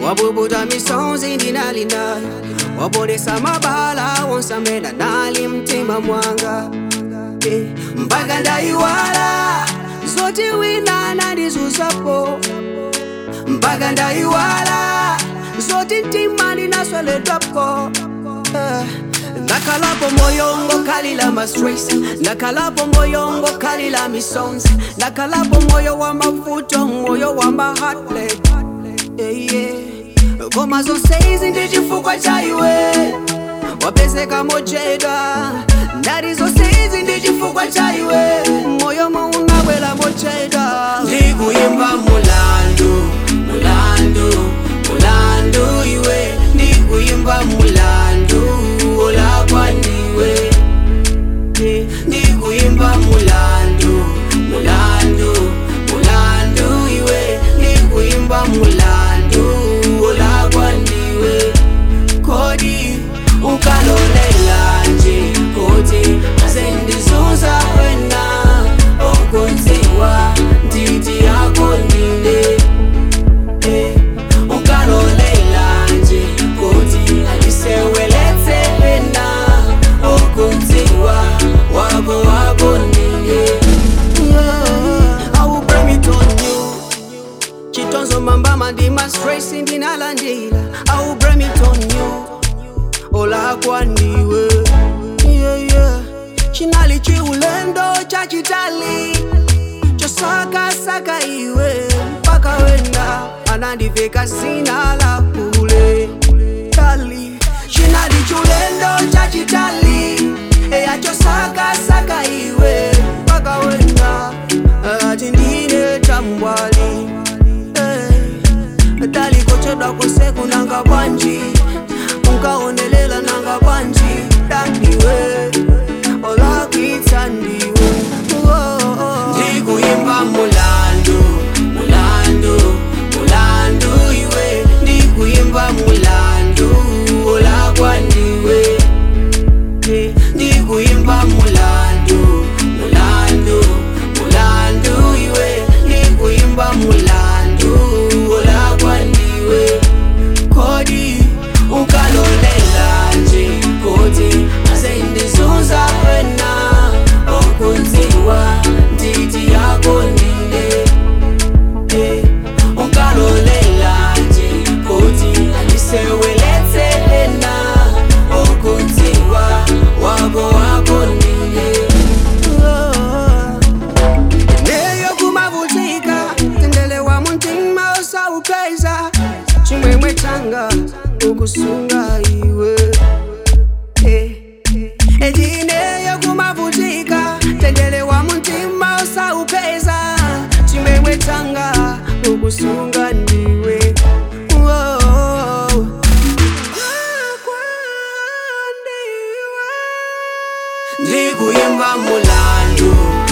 wabubuta misonzi ndinalinayo wapolesa mabala wonsamena nali mtima mwanga Eh, mpaka ndaiwala zoti wina nandizuzapo mpaka ndaiwala zoti mtima ndinasweledwapo Eh, ndakhalapo moyo ngokhalila mastress ndakhalapo moyo ngokhalila misonzi ndakhalapo moyo wa mavuto moyo wa maheartbreak yeah, yeah. koma zonse izi ndi chifukwa cha iwe wapezeka mochedwa ndari zonse izi ndi chifukwa cha iwe moyo mounabwela mochedwa ndikuyimba mulandu mulandu mulandu iwe ndikuyimba mulandu olakwa ndiwe Eh, ndikuyimba mulandu mulandu mulandu iwe ndikuyimba mulandu olakwa ndiwe kodi ukalolela nje kuti asendizuza wena okunziwa nditi yako ndine Eh, ukalolela nje kuti andiseweletse wena okunziwa wako wako ndine Yeah, I will blame it on you chitonzo mambama ndima stress ndinalandila I will blame it on you olakwa ndiwe yeah, yeah. chinali chiulendo chachitali chosakasaka iwe mpaka wenda anandiveka zina la kule tali chinali chulendo chachitali eya chosakasaka iwe mpaka wenda ati ndine tambwali eh. talikochedwa kose kunanga bwanji unkaonelela nanga bwanji dandiwe olakwitsa ndiwe ndikuyimba mulandu mulandu mulandu iwe ndikuyimba mulandu olakwa ndiwe Eh, ndikuyimba mulandu mulandu mulandu iwe ndikuyimba mulandu olakwa ndiwe kodi ukalolela nje kuti asendizunza wena okunziwa nditi yako ndine Eh, ukalolela nje kuti andiseweletse ena okunziwa wako wako ndine neyo kumavutika tendele wa muntima osaupeza chimwemwe changa ukusunga iwe Eh, ejineyo kumavutika tendele wa muntima osaupeza chimwemwe changa ukusunga ndiwe Whoa. ndikuyimba mulandu